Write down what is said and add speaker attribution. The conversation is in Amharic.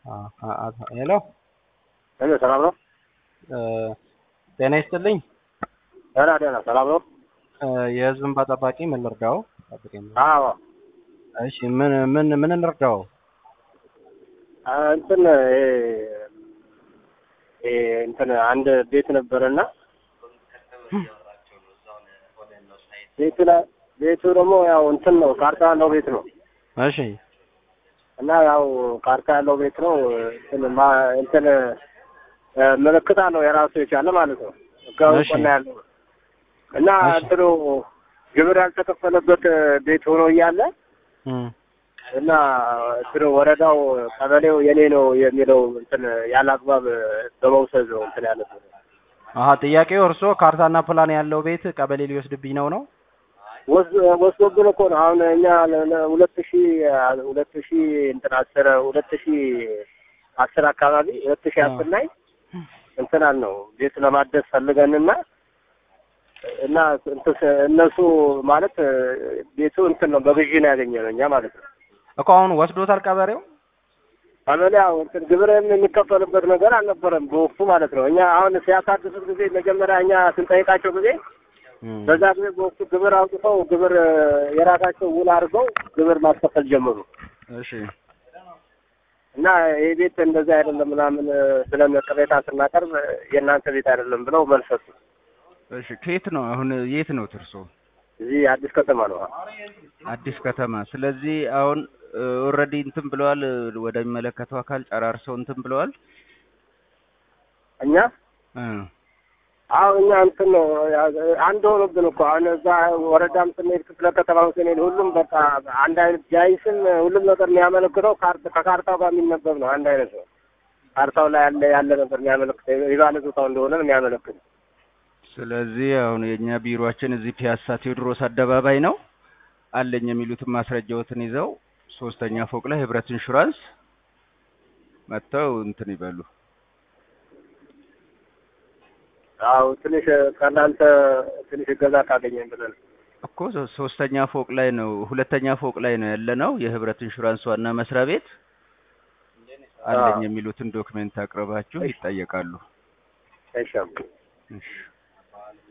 Speaker 1: ሄሎ
Speaker 2: ሄሎ፣ ሰላም ነው?
Speaker 1: ጤና ይስጥልኝ።
Speaker 2: ደህና ደህና፣ ሰላም ነው?
Speaker 1: የህዝብ እንባ ጠባቂ ምን ልርዳው? ጠብቀኝ።
Speaker 2: አዎ፣
Speaker 1: እሺ፣ ምን ምን ምን እንርዳው?
Speaker 2: እንትን ይሄ ይሄ እንትን አንድ ቤት ነበረና ቤቱ ላይ ቤቱ ደግሞ ያው እንትን ነው ካርታ ያለው ቤት ነው
Speaker 1: እሺ፣
Speaker 2: እና ያው ካርታ ያለው ቤት ነው እንትን ማ እንትን ምልክት አለው የራሱ የቻለ ማለት ነው። ህጋዊ
Speaker 1: እሺ።
Speaker 2: ቆና ያለው እና
Speaker 1: እሺ።
Speaker 2: እንትኑ ግብር ያልተከፈለበት ቤት ሆኖ እያለ
Speaker 1: እም፣
Speaker 2: እና እንትኑ ወረዳው ቀበሌው የኔ ነው የሚለው እንትን ያለ አግባብ በመውሰድ ነው እንትን ያለበት።
Speaker 1: አሀ ጥያቄው እርስዎ ካርታና ፕላን ያለው ቤት ቀበሌ ሊወስድብኝ ነው ነው?
Speaker 2: ወስ- ወስዶብን እኮ ነው አሁን እኛ ለ- ለ- ሁለት ሺ ሁለት ሺ እንትን አስር ሁለት ሺ አስር አካባቢ ሁለት ሺ አስር ላይ እንትን አልነው ቤት ለማደስ ፈልገንና እና እንትን ስ- እነሱ ማለት ቤቱ እንትን ነው በግዢ ነው ያገኘነው እኛ ማለት ነው።
Speaker 1: እኮ አሁን ወስዶታል ቀበሌው?
Speaker 2: ቀበሌ ያው እንትን ግብር የሚከፈልበት ነገር አልነበረም በወቅቱ ማለት ነው። እኛ አሁን ሲያሳድሱት ጊዜ መጀመሪያ እኛ ስንጠይቃቸው ጊዜ
Speaker 1: እም፣
Speaker 2: በዛ ጊዜ በወቅቱ ግብር አውጥተው ግብር የራሳቸው ውል አድርገው ግብር ማስከፈል ጀመሩ
Speaker 1: እሺ
Speaker 2: እና ይህ ቤት እንደዚህ አይደለም ምናምን ብለን ቅሬታ ስናቀርብ የእናንተ ቤት አይደለም ብለው መልስ ሰጡ።
Speaker 1: እሺ ከየት ነው አሁን የት ነው እርሶ?
Speaker 2: እዚህ አዲስ ከተማ ነው።
Speaker 1: አዲስ ከተማ። ስለዚህ አሁን ኦልሬዲ እንትን ብለዋል፣ ወደሚመለከተው አካል ጨራርሰው እንትን ብለዋል።
Speaker 2: እኛ
Speaker 1: እ
Speaker 2: አሁን እኛ እንትን ነው አንድ ሆኖብን እኮ አሁን እዛ ወረዳም ስንሄድ ክፍለ ከተማም ስንሄድ ሁሉም በቃ አንድ አይነት ጃይስም ሁሉም ነገር የሚያመለክተው ካርት ከካርታው ጋር የሚነበብ ነው። አንድ አይነት ነው። ካርታው ላይ ያለ ያለ ነበር የሚያመለክተው የባለ ቦታው እንደሆነ ነው የሚያመለክተው።
Speaker 1: ስለዚህ አሁን የእኛ ቢሮአችን እዚህ ፒያሳ ቴዎድሮስ አደባባይ ነው። አለኝ የሚሉትን ማስረጃዎትን ይዘው ሶስተኛ ፎቅ ላይ ህብረት ኢንሹራንስ መጥተው እንትን ይበሉ።
Speaker 2: አዎ ትንሽ ከእናንተ ትንሽ እገዛ ካገኘን ብለን
Speaker 1: እኮ ሶ- ሶስተኛ ፎቅ ላይ ነው፣ ሁለተኛ ፎቅ ላይ ነው ያለ ነው የህብረት ኢንሹራንስ ዋና መስሪያ ቤት። አለኝ
Speaker 2: አዎ።
Speaker 1: የሚሉትን ዶክሜንት አቅርባችሁ ይጠየቃሉ።
Speaker 2: አይሻም
Speaker 1: እሺ